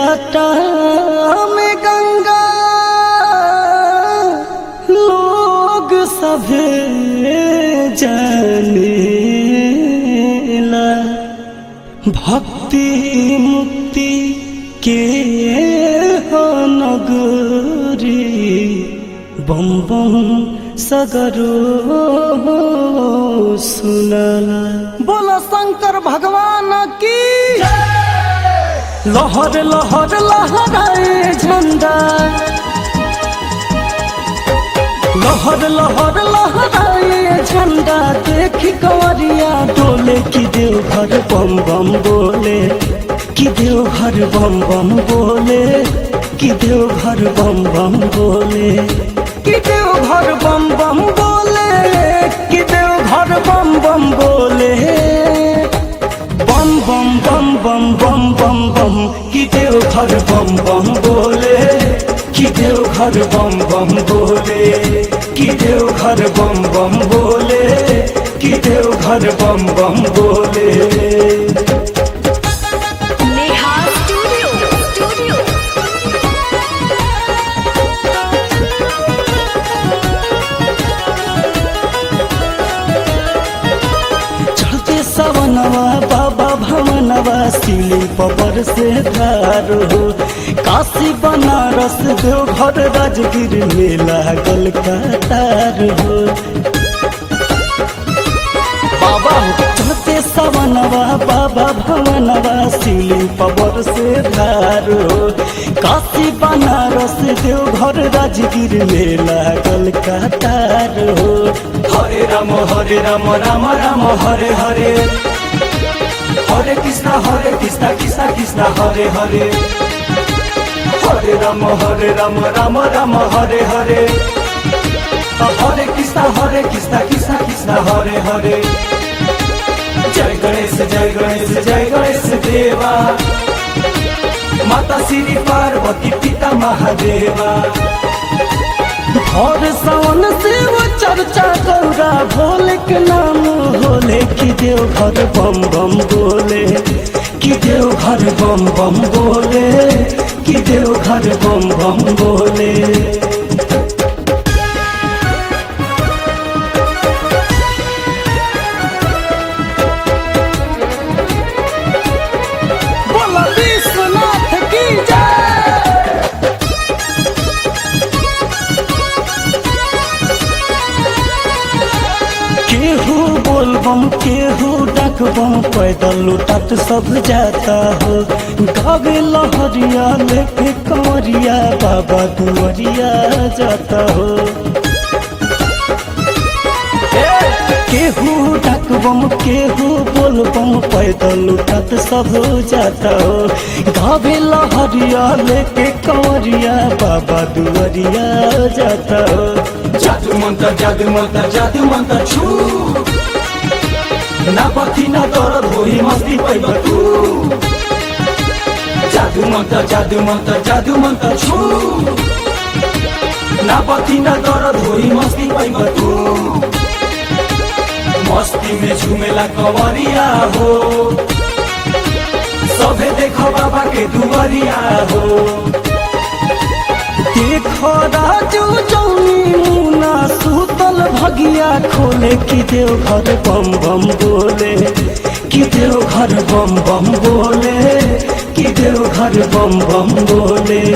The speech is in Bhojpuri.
जटा में गंगा लोग सभे जानेला भक्ति मुक्ति के हो नगरी बम बम सगरो सुनला बोला शंकर भगवान की लहर लहर लहराए झंडा लहर लहर लहराए झंडा देखी कंवरिया डोले की देवघर बम बम बोले कि देवघर बम बम बोले कि देवघर बम बम बोले कि देवघर बम बम बोले कि देवघर बम बम बोले बम बम बम बम बम बम बम कि देवघर बम बम बोले कि देवघर बम बम बोले कि देवघर बम बम बोले कि देवघर बम बम बोले नेहा स्टूडियो स्टूडियो चढ़ते सवनवा बाबा भवनवा सिली पबर से धार हो काशी बनारस देवघर राजगीर में लागल कतार हो बाबा चढ़ते सवनवा बाबा भवनवा सिली पबर से धार हो काशी बनारस देवघर राजगीर में लागल कतार हो हरे राम हरे राम राम राम हरे हरे हरे कृष्ण हरे कृष्ण कृष्ण कृष्ण हरे हरे हरे राम हरे राम राम राम हरे हरे हरे कृष्ण हरे कृष्ण कृष्ण कृष्ण हरे हरे जय गणेश जय गणेश जय गणेश देवा माता श्री पार्वती पिता महादेवा और सावन से वो चर्चा गौरा भोले के नाम होले कि देव घर बम बम बोले कि देव घर बम बम बोले कि देव घर बम बम बोले बोला विश्वनाथ की जय केहू बोलबम केहू डकबम पैदल लुटत सब जाता हो गावे लहरिया लेके कंवरिया बाबा दुआरिया जाता हो केहू डकबम केहू बोलबम पैदल लुटत सब जाता हो गावे लहरिया लेके कंवरिया बाबा दुआरिया जाता हो जादू मंत्र जादू मंत्र जादू मंत्र छू ना पथी ना दर्द होई मस्ती पैब तू जादू मंत्र जादू मंत्र जादू मंत्र छू ना पथी ना दर्द होई मस्ती पैब तू मस्ती में झूमेला कंवरिया हो सभे देखो बाबा के दुआरिया हो देखो राजू जौनी मुना सुतल भगिया खोले कि देव घर बम बम बोले कि देव घर बम बम बोले कि देव घर बम बम बोले